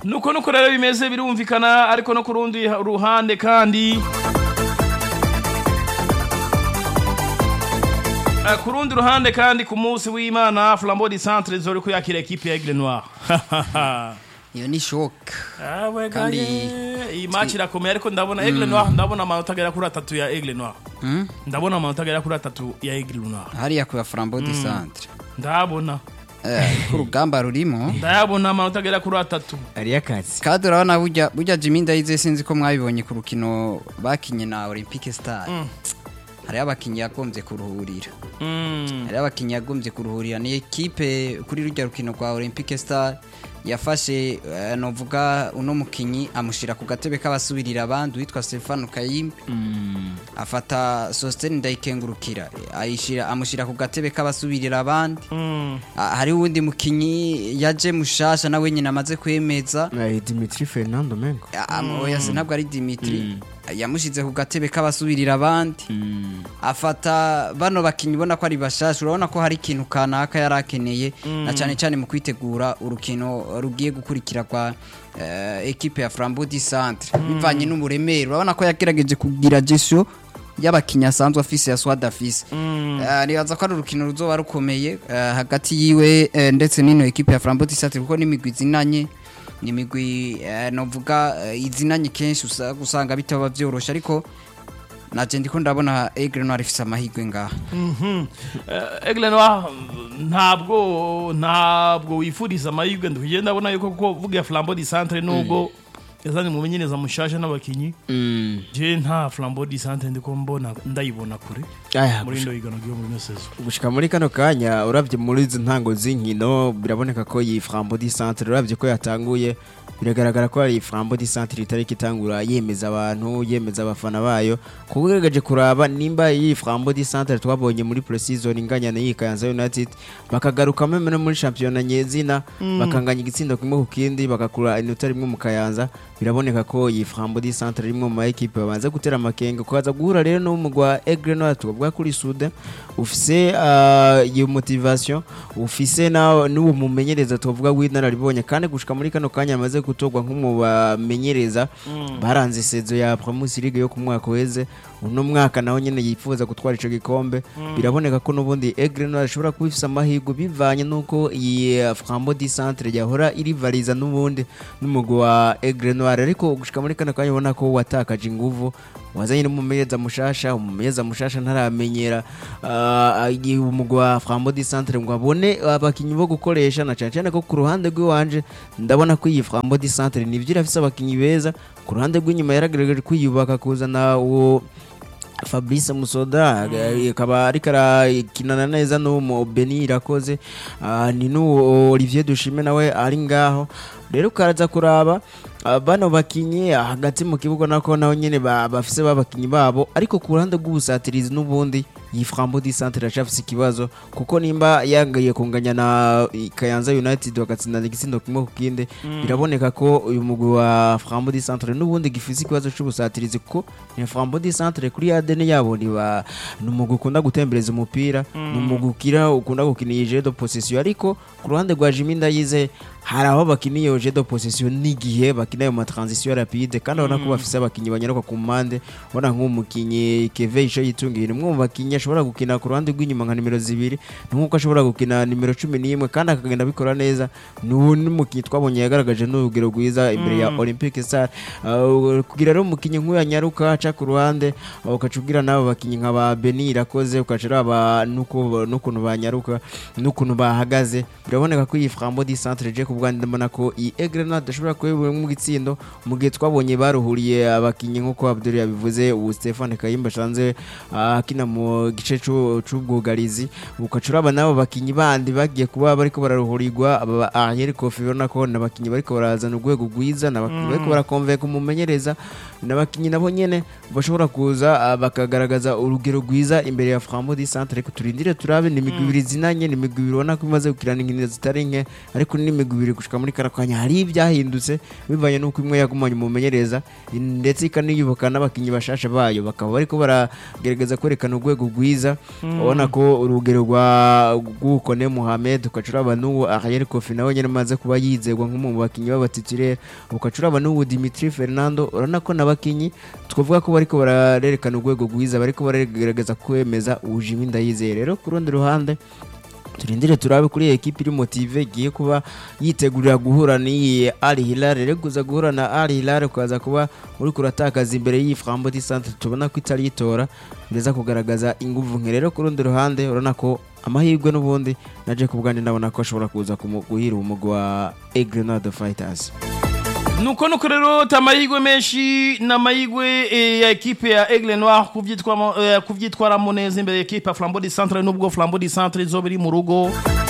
nuko nuko rero bimeze birumvikana ariko no ku rundi ruhande kandi Eh, ku rundi ruhande kandi ku munsi w'imana flambeau du centre zori kuyakira ekipe ya aigle noir iyo ni shoke Awe Kandi- gaye, iyi match irakomeye ariko ndabona aigle noir ndabona amanota agera kuri atatu ya aigle noir Mm? ndabona amanota agera kuri atatu ya aigle noir hariya ku ya flambeau du centre ndabona Eh, ko urugamba rurimo ndayabona amanota agera kuri atatu hariyo akazi kandi urabona burya burya jimmy ndayize sinzi ko mwabibonye ku rukino bakinye na olympique star hariho abakinnyi yagombye kuruhurira Mm. hariho abakinnyi yagombye kuruhurira ni ekipe kuri rujya rukino rwa olympique star yafashe eh, novuga uno mukinnyi amushyira ku gatebe k'abasubirira abandi witwa stefano kayimbe afata sositeni ndayikengurukira ayishira amushyira ku gatebe k'abasubirira abandi Mm. Ah, hariho uwundi mukinnyi yaje mushasha nawe nyine amaze kwemeza Eh, dimitri fernando mengo oya se ntabwo ari dimitri yamushyize ku gatebe k'abasubirira abandi afata bano bakinnyi ubona ko ari bashasha urabona ko hari ikintu kanaka yari akeneye na cyane cyane mu kwitegura urukino rugiye gukurikira kwa eh, ekipe ya flambeau du centre bivanye n'uburemere urabona ko yagerageje kugira gestion y'abakinnyi asanzwe afise ya swad afise Eh, nibaza ko ari urukino ruzoba rukomeye eh, hagati yiwe eh, ndetse n'ino ekipe ya flambeau du centre kuko n'imigwi izinanye ni imigwi eh, novuga eh, izinanye kenshi usa- usanga bitaba byoroshe ariko naje ndiko ndabona Aigle Noir ifise amahirwe ngaha Mhm. Eh, aigle noir ntabwo ntabwo wifuriza amahirwe ndikugiye ndabona yuko kuko vuga flambeau du centre nubwo yazanye umumenyereza mushasha n'abakinyi je nta flambeau du centre ndiko mbona ndayibona kure Aya, muri ndo higano ryo muri ino saison gushika muri kano kanya urabye muri izi ntango z'inkino biraboneka ko iyi flambo di centre urabye ko yatanguye biragaragara ko ari flambo di centre itariki itangura yemeza abantu yemeza abafana bayo kuko ugerageje kuraba nimba iyi flambo di centre twabonye muri pre-season inganya na iyi Kayanza United bakagaruka meme no muri championnat nyezina bakanganya igitsindo kimwe ku kindi bagakura inota rimwe mu Kayanza biraboneka ko iyi flambo di centre rimwe mu ma equipe babanza gutera amakenga kukaza guhura rero n'umugwa Aigle Noir tukavuga kuri Sude ufise ah, iyo motivation ufise na n'uwo mumenyereza tuvuga w'inararibonye kandi gushika muri kano kanya amaze gutorwa nk'umu bamenyereza baranze sezo ya Primus League yo ku mwaka weze uno mwaka naho nyene yifuza gutwara ico gikombe biraboneka ko n'ubundi Aigle Noir ashobora kuba ifise amahirwe bivanye n'uko iyi eh, Flambeau du Centre yahora irivariza n'ubundi n'umugwi wa Aigle Noir ariko gushika muri kano kanya ubona ko watakaje inguvu wazanye n'umumenyereza mushasha umumenyereza mushasha ntaramenyera ah, igihe umugwi wa Flambeau du Centre ngo abone abakinyi bo gukoresha na cyane cyane ko ku ruhande rw'iwanje ndabona ko iyi Flambeau du Centre nivyo irafise abakinyi beza ku ruhande rw'inyuma yaragerageje kwiyubaka kuzana uwo Fabrice Musoda eh, akaba ariko arakinana neza n'uwo Beni irakoze ah, ni n'uwo Olivier Dushime nawe ari ngaho rero ukaraza kuraba ah, bano bakinyi ah, hagati mu kibuga nako naho nyene ba- bafise babakinyi babo ariko ku ruhande rw'ubusatirizi n'ubundi iyi Flambeau du Centre iracafise ikibazo kuko nimba yangaye kunganya na Kayanza United bagatsindana igitsindo kimwe ku kindi biraboneka ko uyu mugwi wa Flambeau du Centre n'ubundi gifise ikibazo c'ubusatirizi kuko ni Flambeau du Centre kuri ADN yabo ni ba ni umugwi ukunda gutembereza umupira ni umugwi ukira ukunda gukina iyi jeu de possession ariko ku ruhande rwa Jimmy Ndayize hari aho bakiniye iyo jeu de possession n'igihe bakina ayo ma transition rapide kandi urabona ko bafise abakinyi banyaruka ku mpande ubona nk'umukinyi Keve Isho yitungiye ni umwe mu bakinyi ashobora gukina ku ruhande rw'inyuma nka nimero zibiri ni nk'uko ashobora gukina nimero cumi n'imwe kandi akagenda abikora neza ni uwo n'umukinyi twabonye yagaragaje n'urugero rwiza imbere ya Olympique Star Uh, kugira rero umukinyi nk'uyu anyaruka aca ku ruhande uh, ukaca ubwira n'abo bakinyi nka ba Beni irakoze ukaca uraba n'uko- n'ukuntu banyaruka n'ukuntu bahagaze biraboneka ko iyi Flambeau du Centre je ku bwanjye ndabona ko iyi Aigle Noir idashobora kuba mu gitsindo mu gihe twabonye baruhuriye abakinyi nk'uko Abdul yabivuze ubu Stefan Kayimba shanze uh, akina mu gice c'u- c'ubwugarizi ukaca uraba n'abo bakinyi bandi bagiye kuba bariko bararuhurirwa aba ba Ariel Kofi urabona ko n'abakinyi bariko barazana urwego rwiza n'abakinyi bariko barakonveka umumenyereza n'abakinyi nabo nyene bashobora kuza ah, bakagaragaza urugero rwiza imbere ya Flambeau du Centre ariko turindire turabe ni imigwi ibiri zinanye ni imigwi ibiri ubona ko imaze gukirana inkino zitari nke ariko ni imigwi ibiri bibiri gushika muri kano kanya hari ibyahindutse bivanye n'uko imwe yagumanye umumenyereza ndetse ikaniyubaka n'abakinnyi bashasha bayo bakaba bariko baragerageza kwerekana urwego rwiza ubona ko urugero rwa rw'ukone Mohamed ukacuraba n'uwo Ariel Kofi nawe nyene amaze kuba yizegwa nk'umwe mu bakinnyi b'abatitulaire ukacuraba n'uwo Dimitri Fernando urabona ko n'abakinnyi twavuga ko bariko bararerekana urwego rwiza bariko baragerageza kwemeza ujimi ndayizeye rero ku rundi ruhande turindire turabe kuri iyi ekipi iri motive igiye kuba yitegurira guhura n'iyi Al Hilal rero kuza guhura na Al Hilal ukaza kuba uri kuratakaza imbere y'iyi Flambeau du Centre tubona ko itari yitora bireza kugaragaza inguvu nke rero ku rundi ruhande urabona ko amahirwe n'ubundi naje ku bwanjye ndabona ko ashobora kuza kumu- guhira umugwi wa Egrenade Fighters nuko nuko rero tamayigwe menshi n'amahigwe eh, ya ekipe ya Aigle Noir kuvyitwamo eh, kuvyitwaramo neza imbere ya ekipe ya Flambeau du Centre nubwo Flambeau du Centre izoba iri mu rugo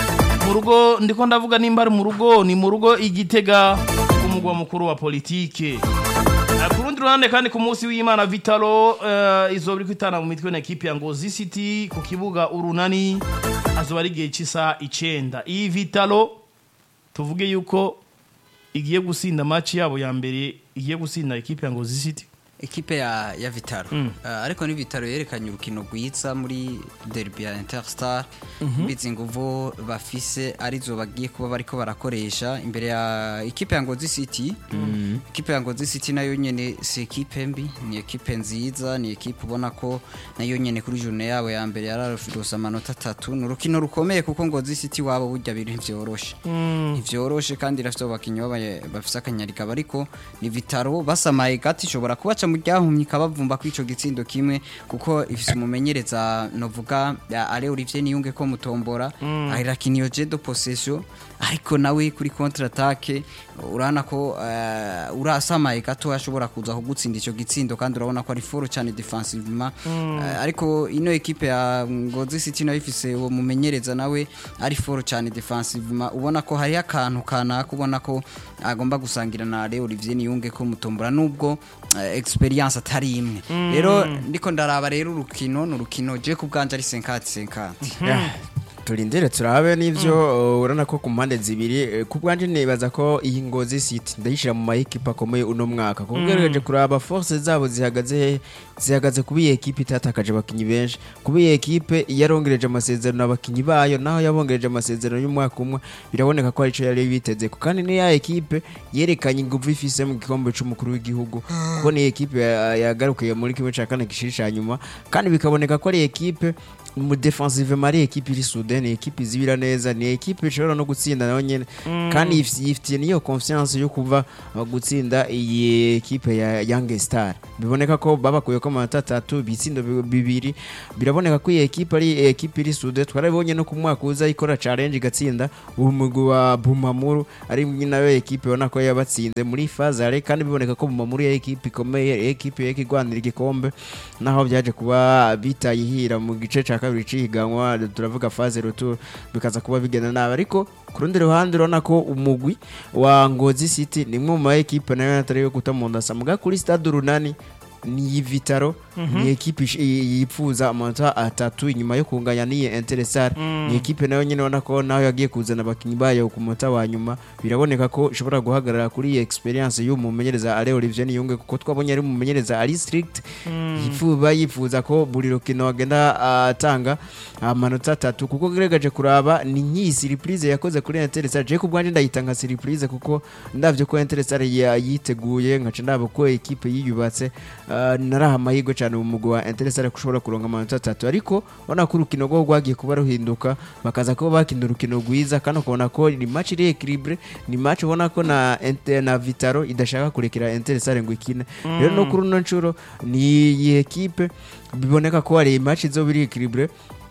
mu rugo ndiko ndavuga nimba ari mu rugo ni mu rugo igitega umugwa mukuru wa politike Eh, ku rundi ruhande kandi ku munsi w'imana vitalo eh, izoba iri kwitana mu mitwe na ekipe ya ngozi city ku kibuga urunani azoba ari igihe cy'isaha icenda iyi vitalo tuvuge yuko igiye gusinda match yabo ya mbere igiye gusinda ekipe ya ngozi city ekipe ya ya Vitaro Mm. uh, ariko ni Vitaro yerekanye urukino rwiza muri derby ya Interstar bizi nguvu bafise arizo bagiye kuba bariko barakoresha imbere ya ekipe ya Ngozi City ekipe ya Ngozi City nayo nyene si ekipe mbi ni ekipe nziza ni ekipe ubona ko nayo nyene kuri journée yabo ya mbere yararufirose amanota atatu ni urukino rukomeye kuko Ngozi City wabo burya biri ntivyoroshe ntivyoroshe kandi irafite abakinnyi baba- bafise akanyarika ariko ni vitaro basamaye gati ishobora kubaca mu ryahumye ikabavumba kuri ico gitsindo kimwe kuko ifise umumenyereza novuga ya ale Olivier Niyunge ko mutombora ahirakiniyo je de possession ariko nawe kuri contre attaque urana ko uh, urasamaye gato ashobora kuza kugutsinda ico gitsindo kandi urabona ko ari foro cyane defensivement uh, ariko ino ekipe ya Ngozi City nayo ifise uwo mumenyereza nawe ari foro cyane defensivement ubona ko hari akantu kanaka ubona ko agomba gusangira na Ale Olivier Niyunge ko mutombora nubwo uh, experience atari imwe rero ndiko ndaraba rero urukino ni urukino je ku bwanje ari 50 50 turindire turabe n'ivyo uh, urabona ko ku mpande zibiri eh, ku bwanje nibaza ko iyi ngozi city ndayishira mu mayikipe akomeye uno mwaka kuko ugerageje kuraba force zabo zihagaze hehe zihagaze kuba iyi ekipe itatakaje abakinyi benshi kuba iyi ekipe yarongereje amasezerano abakinyi bayo naho yabongereje amasezerano y'umwaka umwe biraboneka ko arico yari biteze ko kandi ni ya ekipe yerekanye inguvu ifise mu gikombe c'umukuru w'igihugu kuko ni ekipe ya- yagarukiye muri kimwe ca kane gishiri ca nyuma kandi bikaboneka ko ari ekipe mu defensive mari ekipe iri sude ni ekipe izibira neza ni ekipe ishobora no gutsinda nayo nyene kandi yif- yifitiye niyo confiance yo kuva uh, gutsinda iyi ekipe ya Young Star biboneka ko babakuye ko amanota atatu bitsindo bi- bibiri biraboneka ko iyi ekipe ari ekipe iri sude twarabonye no ku mwaka uza ikora challenge igatsinda umugwi wa Bumamuru ari nayo ekipe ubona ko yabatsinze muri fazare kandi biboneka ko Bumamuru ya ekipe ikomeye ekipe yake igwanira igikombe naho byaje kuba bitayihira mu gice ca kabiri cihiganwa turavuga phase retour bikaza kuba bigenda nabi ariko ku rundi ruhande urabona ko umugwi wa Ngozi City ni imwe mu ma ekipe nayo atari yo guta mu ndasa muga kuri stade urunani ni Vitaro ni ekipe ish- i- yipfuza amanota atatu inyuma yo kunganya n'iyi Interesar ni ekipe nayo nyine ubona ko naho yagiye kuzana abakinnyi bayo ku munota wa nyuma biraboneka ko ishobora guhagarara kuri iyi experience y'uwo mumenyereza Ale Olivier Niyunge kuko twabonye ari umumenyereza ari strict yifuza yifuza ko buri rukino agenda atanga amanota atatu kuko gerageje kuraba ni nk'iyi surprise yakoze kuri Interesar je ku bwanjye ndayita nka surprise kuko ndavye ko Interesar ya- yiteguye nkaca ndaba ko ekipe yiyubatse ah, naraha amahirwe cyane mu mugwi wa Interesar ko ushobora kuronka amanota atatu ariko ubona ko urukino rwo rwagiye kuba ruhinduka bakaza kuba bakina urukino rwiza kandi ukabona ko ni match iri equilibre ni match ubona ko na Inter- na Vitaro idashaka kurekera Interesar ngo ikine rero no kuri uno nshuro ni iyi ekipe biboneka ko hari match izoba iri equilibre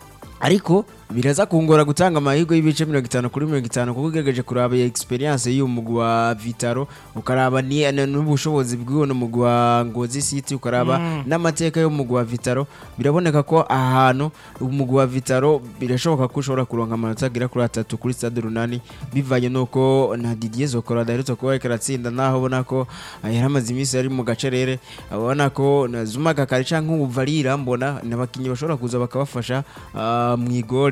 ariko biraza kungora gutanga amahirwe y'ibice mirongo itanu kuri mirongo itanu kuko ugerageje kuraba iyi experience y'uyu mugwi wa Vitaro ukaraba ni- n- n'ubushobozi bw'uno mugwi wa Ngozi City ukaraba n'amateka y'umugwi wa Vitaro biraboneka ko ahantu umugwi wa Vitaro birashoboka ko ushobora kuronka amanota agera kuri atatu kuri stade runani bivanye nuko na Didier Zokora adaherutse kuba ariko aratsinda naho ubona ko ah, yari amaze iminsi yari mu gacerere abona ko na Zuma Gakari canke ubu Varira mbona n'abakinnyi bashobora kuza bakabafasha ah, mu igori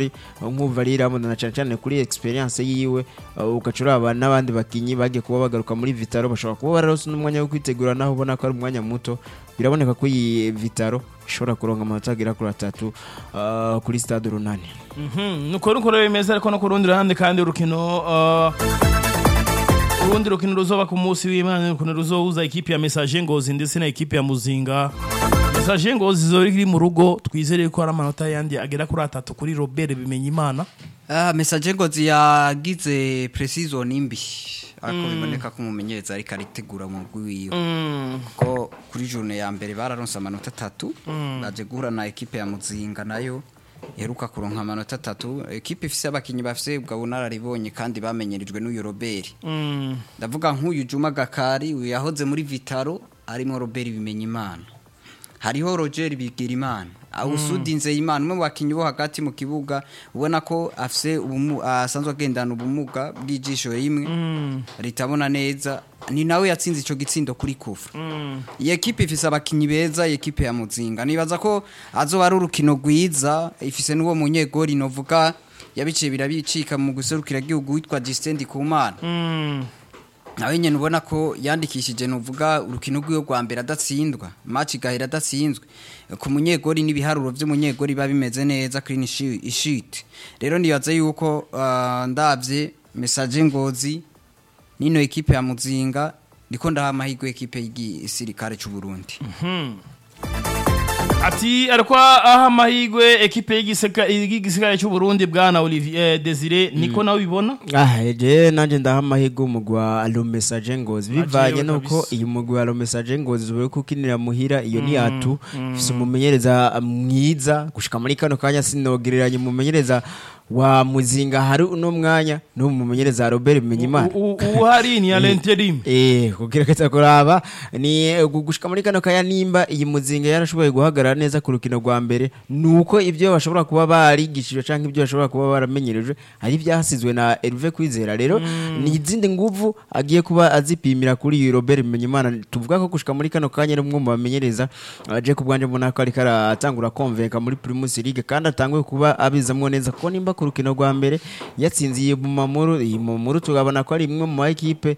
benshi nk'uva ari na cyane cyane kuri experience yiwe uh, ugaca uraba n'abandi bakinyi bagiye kuba bagaruka muri Vitaro bashobora kuba bararose n'umwanya wo kwitegura naho ubona ko ari umwanya muto biraboneka ko iyi Vitaro ishobora kuronka amanota agera kuri atatu uh, kuri stade runani Mhm, nuko nuko rero bimeze ariko no ku rundi ruhande kandi urukino uh, urundi rukino ruzoba ku munsi w'imana urukino ruzohuza ikipe ya message ngozi ndetse na ikipe ya muzinga message ngozi zori iri mu rugo twizere ko ari amanota yandi agera kuri atatu kuri robert bimenya imana Ah, message ngozi yagize precision imbi ariko biboneka ko umumenyereza ariko aritegura mu rwiwe ko kuri journée ya mbere bararonse amanota atatu baje guhura na ekipe ya muzinga nayo iheruka kuronka amanota atatu ekipe ifise abakinyi bafise ubwo bunararibonye kandi bamenyerejwe n'uyu Robert Mm, ndavuga nk'uyu Juma Gakari uyu yahoze muri Vitaro arimo Robert Bimenyimana hariho Roger Bigirimana awusudi Nzeyimana umwe mu bakinyi bo hagati mu kibuga ubona ko afise ubumu asanzwe agendana ubumuga bw'ijisho rimwe ritabona neza ni nawe yatsinze ico gitsindo kuri kufa mm, iyi ekipe ifise abakinyi beza iyi ekipe ya muzinga nibaza ko azoba ari urukino rwiza ifise n'uwo munyegori novuga yabiciye birabicika mu guserukira igihugu witwa Justin Kumana mm. nawe nyene ubona ko yandikishije nuvuga urukino rw'iyo rwa mbere adatsindwa match igahera adatsinzwe ku munyegori n'ibiharuro vy'umunyegori biba bimeze neza clean shi- sheet rero nibaza yuko ah, ndavye message ngozi nino ekipe ya muzinga ndiko ndaha amahirwe ekipe y'igisirikare c'u Burundi ati ariko aha amahirwe ekipe y'igiseka- y'igisirikare cy'u Burundi bwana Olivier Desire niko nawe ubibona Ah, je nanje ndaha amahirwe umugwi wa Alo Message Ngozi bivanye Ajewe nuko kabisa. iyi mugwi wa Alo Message Ngozi uzobe kukinira muhira iyo ni atu ifise umumenyereza mwiza gushika muri kano kanya sinogereranya umumenyereza wa Muzinga hari uno mwanya no mumenyereza Robert Bimenyimana U- u- uhari ni alenterim Eh, kugerageza kuraba ni eh, gu- gushika muri kano kaya nimba iyi muzinga yarashoboye guhagarara neza ku rukino rwa mbere nuko ibyo bashobora kuba barigishijwe canke ibyo bashobora kuba baramenyerejwe ari byasizwe na Hervé Kwizera rero ni izindi nguvu agiye kuba azipimira kuri iyi Robert Bimenyimana tuvuga ko gushika muri kano kanya ari umwe mu bamenyereza aje ku bwanje mbona ko ariko aratangura konvenka muri Primus League kandi atanguye kuba abizamwo neza kuko nimba ku rukino rwa mbere yatsinze iyi Mumamuru iyi Mumamuru tugabona ko ari imwe mu ekipe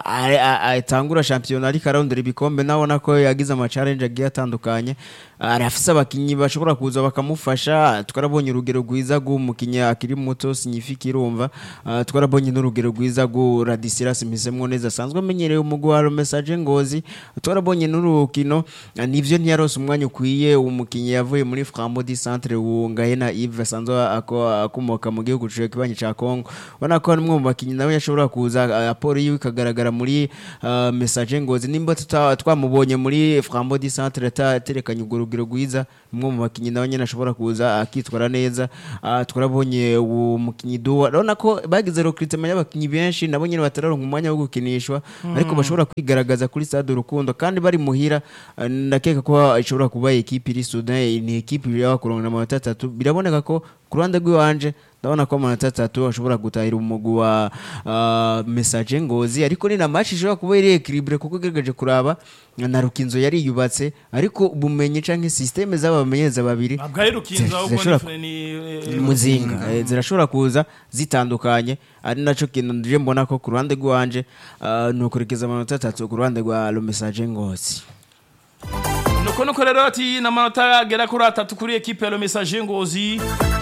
atangura shampiyona ariko arondera ibikombe nabona ko yagize ama challenge agiye atandukanye arafise abakinyi bashobora kuza bakamufasha twarabonye urugero rwiza rw'umukinyi akiri muto signifika irumva Ah, twarabonye n'urugero rwiza rw'u Radisilas Mpisemwo neza asanzwe amenyereye umugwi wa Message Ngozi twarabonye n'urukino ah, nivyo ntiyarose umwanya ukwiye umukinyi yavuye muri Frambo di Centre Ngahena Yves asanzwe ako- akomoka mu gihugu cyo kibanyi ca Congo ubona ko ari umwe mu bakinyi nawe yashobora kuza ah, raporo yiwe ikagaragara muri ah, Message Ngozi nimba tuta- twamubonye muri Frambo di Centre ataterekanye urwo rugero rwiza umwe mu bakinyi nawe nyene ashobora kuza akitwara neza Ah, twarabonye uwo mukinyi duwa urabona ko bagize recruitment y'abakinyi benshi nabo nyene batararonka umwanya wo gukinishwa ariko bashobora kwigaragaza kuri stade urukundo kandi bari muhira ah, ndakeka ko ishobora kuba ekipe iri Sudan ni ekipe yabakuronka amanota atatu biraboneka ko ku ruhande rw'iwanje ndabona ko amanota atatu ashobora gutahira umugwi wa ah, message ngozi ariko ni na match ishobora kuba iri equilibre kuko ugerageje kuraba na rukinzo yari yubatse ariko ubumenyi canke systeme z'abamenyereza babiri ntabwo ari rukinzo ahubwo zirashobora ni ni- muzinga eh, zirashobora kuza zitandukanye ari naco kintu ndije mbona ko ku ruhande rw'iwanje ah, ni ukurikiza amanota atatu ku ruhande rwa lo message ngozi nuko nuko rero ati n'amanota agera kuri atatu kuri ekipe ya lo message ngozi